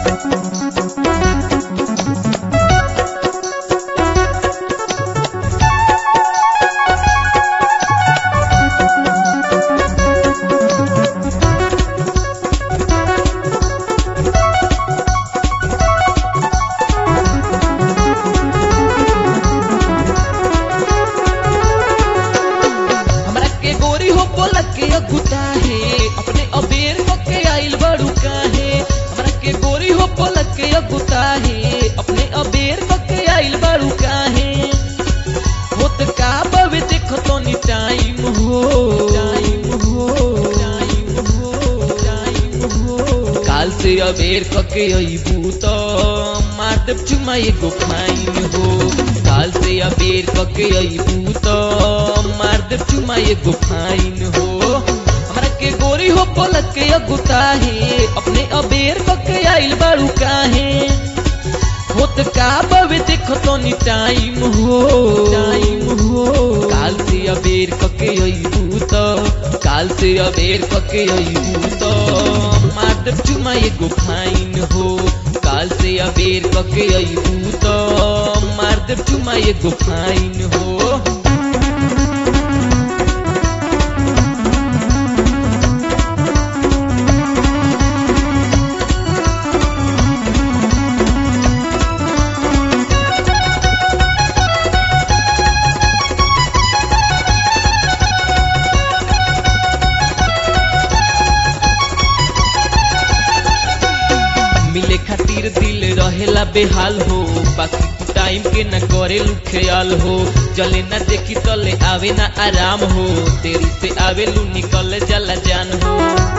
हमरा के गोरी हो बोलक के अगुता है अपने अबेर के आइल बड़ू काहे हमरा के गोरी हो बोलक के अगुता है अपने अबेर के आइल बड़ू काहे होत का बवे देखो तो नी टाइम हो टाइम हो टाइम हो टाइम हो काल से अबेर के अइबू तो मार देब चुमा एगो फाइन हो काल से अबेर के अइबू तो मार देब चुमा एगो फाइन हो हमरा के गोरी हो पलक के अगुता है अपने अबेर के आइल बारू काहे होत का बवे देखो तो नी टाइम हो टाइम हो काल से अबेर कके अइबू तो काल से अबेर कके अइबू तो मार देब चुमा एगो फाइन हो काल से अबेर कके अइबू तो मार देब चुमा एगो फाइन हो मिले खातिर दिल रहेला बेहाल हो बाकी तू टाइम के न करे लू ख्याल हो चले न देखी तले आवे ना आराम हो तेरी से आवे लू निकल जला जान हो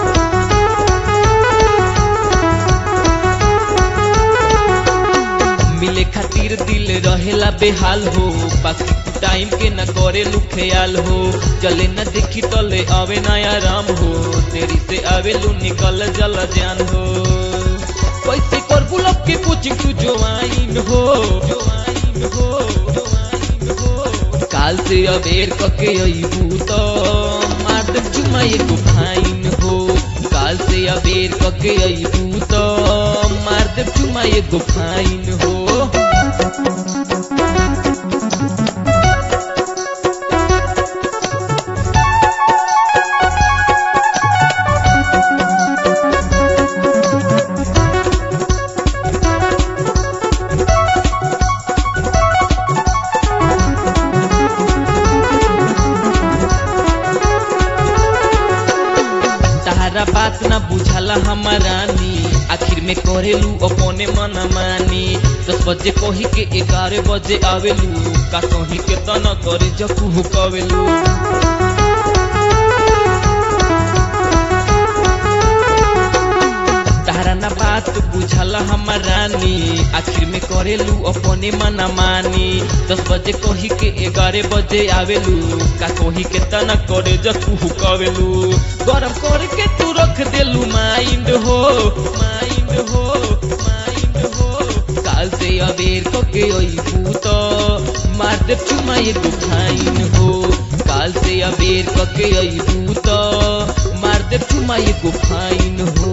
मिले खातिर दिल रहेला बेहाल हो बाकी तू टाइम के न करे लू ख्याल हो चले न देखी तले आवे ना आराम हो तेरी से आवे लू निकल जला जान हो कैसे कर गुलाब के कोचिंग तू जोआइन हो जोआइन हो जोआइन हो काल से अबेर कके अइबू तो मार दे चुमा एगो फाइन हो काल से अबेर कके अइबू तो मार दे चुमा एगो फाइन हो तारा बात ना बुझाला हमारानी आखिर में करेलू अपने मन मानी दस बजे कही के ग्यारह बजे आवेलू का कही के तना करे जकू कवेलू तारा ना बात बुझाला हमारानी आखिर में करेलू अपने मन मानी दस बजे कही के ग्यारह बजे आवेलू का कही के तना करे जकू कवेलू गरम करके तू रख देलू माइंड हो माइंड हो माइंड हो काल से अबेर कके अइबू तो मार दे चुमा एगो फाइन हो काल से अबेर कके अइबू तो मार दे चुमा एगो फाइन हो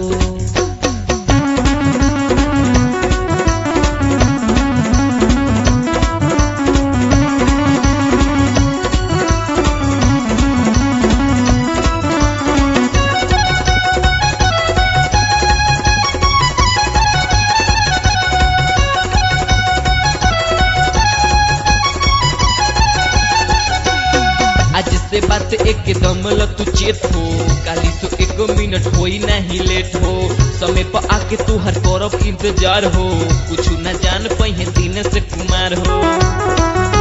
आज से बात एकदम ल तू चेत हो काली तो एक मिनट होई नहीं लेट हो समय पर आके तू हर करब इंतजार हो कुछ न जान पहे दिन से कुमार हो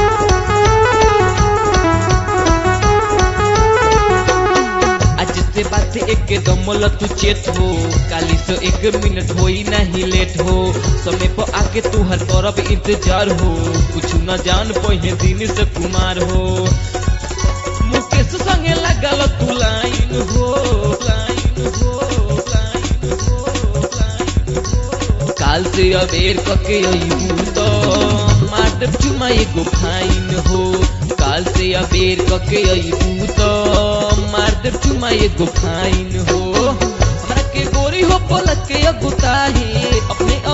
आज से बात एकदम ल तू चेत हो काली तो एक मिनट होई नहीं लेट हो समय पर आके तू हर करब इंतजार हो कुछ न जान पहे दिन से कुमार हो मुकेश संगे लगल तू लाइन हो लाइन हो लाइन हो लाइन हो काल से अबेर कके अइबू तो मार देब चुमा एगो फाइन हो काल से अबेर कके अइबू तो मार देब चुमा एगो फाइन हो हमरा के गोरी हो पलक के अगुता है अपने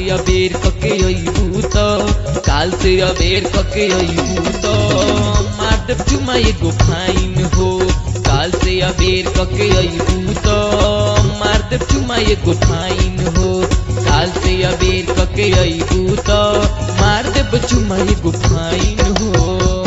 अबेर कके अइबू त काल से अबेर कके अइबू त मार देब चुमा एगो फाइन हो काल से अबेर कके अइबू त मार देब चुमा एगो फाइन हो काल से अबेर कके अइबू त मार देब चुमा एगो फाइन हो